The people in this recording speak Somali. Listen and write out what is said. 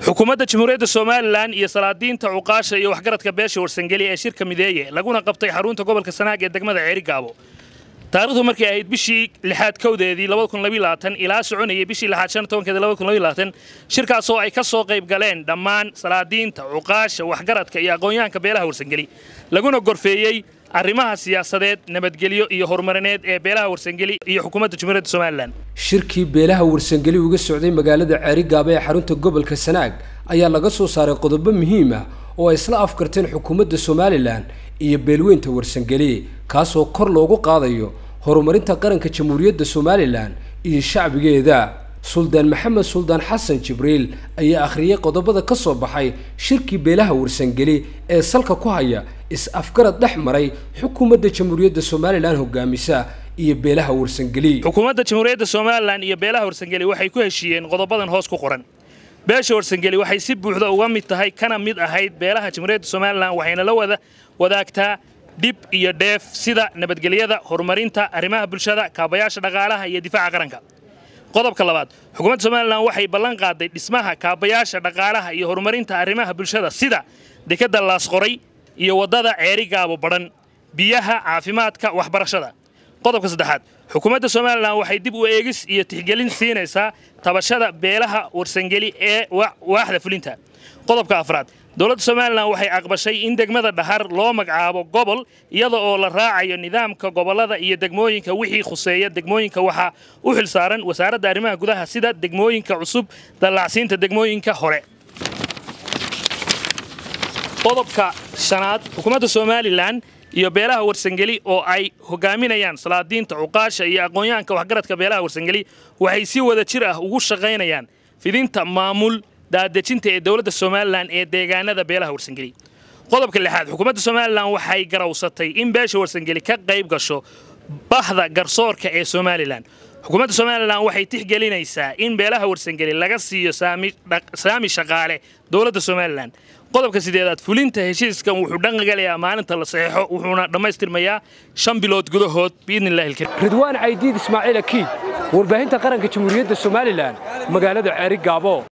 xukuumadda jamhuuriyadda somalilan iyo salaadiinta cuqaasha iyo waxgaradka beesha warsangeli ee shirka mideeye laguna qabtay xarunta gobolka sanaag ee degmada ceerigaabo taarikhdu markay ahayd bishii lixaad kowdeedii ilaa soconayay bishii lixaad shan tobankeeda shirkaasoo ay ka soo qayb galeen dhammaan salaadiinta cuqaasha waxgaradka iyo aqoonyahanka beelaha warsangeli laguna gorfeeyey arrimaha siyaasadeed nabadgelyo iyo horumarineed ee beelaha warsangeli iyo xukuumadda jamhuuriyadda somalilan shirkii beelaha warsangeli uga socday magaalada ceerigaabo ee xarunta gobolka sanaag ayaa laga soo saaray qodobo muhiim ah oo ay isla afkarteen xukuumadda somalilan iyo beelweynta warsangeli kaasoo kor loogu qaadayo horumarinta qaranka jamhuuriyadda somalilan iyo shacbigeeda suldaan maxamed suldaan xasan jibriil ayaa akhriyey qodobada ka soo baxay shirkii beelaha warsangeli ee salka ku haya is-afgarad dhex maray xukuumadda jamhuuriyadda somalilan hogaamisa iyo beelaha warsangeli xukuumadda jamhuuriyadda somalilan iyo beelaha warsangeli waxay ku heshiiyeen qodobadan hoos ku qoran beesha warsangeli waxay si buuxda uga mid tahay kana mid ahayd beelaha jamhuuriyadda somalilan waxayna la wada wadaagtaa dhib iyo dheef sida nabadgelyada horumarinta arrimaha bulshada kaabayaasha dhaqaalaha iyo difaaca qaranka qodobka labaad xukuumadda somalilan waxay ballan qaaday dhismaha kaabayaasha dhaqaalaha iyo horumarinta arrimaha bulshada sida dekadda laasqoray iyo waddada ceerigaabo badhan biyaha caafimaadka waxbarashada qodobka saddexaad xukuumadda somalilan waxay dib u eegis iyo tixgelin siinaysaa tabashada beelaha warsangeli ee waaxda fulinta qodobka afraad dowladda somalilan waxay aqbashay in degmada dhahar loo magacaabo gobol iyada oo la raacayo nidaamka gobollada iyo degmooyinka wixii khuseeya degmooyinka waxaa u xil saaran wasaaradda arrimaha gudaha sida degmooyinka cusub dallacsiinta degmooyinka hore qodobka shanaad xukuumadda somalilan iyo beelaha warsangeli oo ay hogaaminayaan salaadiinta cuqaasha iyo aqoonyahanka waxgaradka beelaha warsangeli waxay si wada jir ah ugu shaqaynayaan fidinta maamul daadejinta ee dowladda somalilan ee deegaanada beelaha warsangeli qodobka lixaad xukuumadda somalilan waxay garawsatay in beesha warsangeli ka qayb gasho bahda garsoorka ee somalilan xukuumadda somalilan waxay tixgelinaysaa in beelaha warsangeli laga siiyo saami shaqaale dowladda somalilan qodobka sideedaad fulinta heshiiskan wuxuu dhaqangalayaa maalinta la saxeexo wuxuuna dhammaystirmayaa shan bilood gudahood biidnillahi alkariim ridwaan caydiid ismaaciil akiid warbaahinta qaranka jamhuuriyadda somalilan magaalada ceeri gaabo